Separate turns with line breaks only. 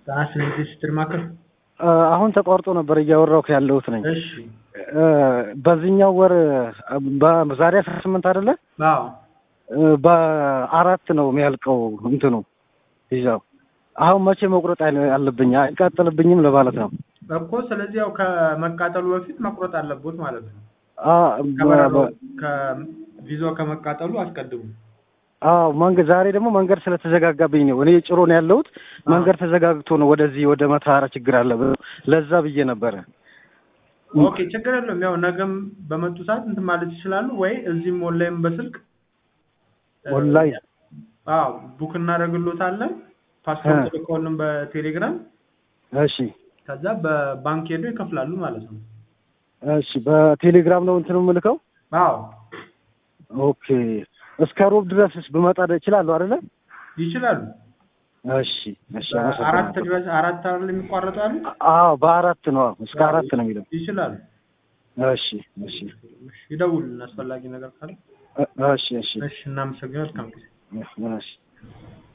ጣና ስትል ማከር
እ፣ አሁን ተቋርጦ ነበር እያወራሁ ያለሁት ነኝ።
እሺ
እ፣ በዚህኛው ወር በዛሬ አስራ ስምንት አይደለ
አዎ
እ፣ በአራት ነው የሚያልቀው እንትኑ ይዛው አሁን መቼ መቁረጥ አለ- አለብኝ? አይቃጠልብኝም ለማለት ነው።
እኮ ስለዚህ ያው ከመቃጠሉ በፊት መቁረጥ አለቦት ማለት ነው።
አ፣
ከበረዶ
በ-
ከቪዛው ከመቃጠሉ አስቀድሙ።
አዎ መንገድ ዛሬ ደግሞ መንገድ ስለተዘጋጋብኝ ነው። እኔ ጭሮ ነው ያለሁት። መንገድ ተዘጋግቶ ነው ወደዚህ ወደ መተሃራ ችግር አለ ብለው ለዛ ብዬ ነበረ።
ኦኬ ችግር የለውም። ያው ነገም በመጡ ሰዓት እንትን ማለት ይችላሉ ወይ እዚህም ኦንላይን በስልክ እ፣
ኦንላይን
አዎ ቡክ እናደርግሎታለን። ፓስፖርት ልከውልን በቴሌግራም
እሺ
ከዛ በባንክ ሄዶ ይከፍላሉ ማለት ነው።
እሺ በቴሌግራም ነው እንትኑ የምልከው።
አዎ
ኦኬ እስከ ሮብ ድረስስ ብመጣ እችላለሁ አይደለ?
ይችላሉ።
እሺ እሺ
አራት
አመሰግናለሁ።
ድረስ አራት አይደል የሚቋረጡ ያሉ
አዎ በአራት ነው እስከ አራት ነው የሚለው።
ይችላሉ።
እሺ እሺ
እሺ፣ ይደውሉልን አስፈላጊ ነገር ካለ።
እ- እሺ እሺ
እሺ እናመሰግናለን። መልካም ጊዜ።
እሺ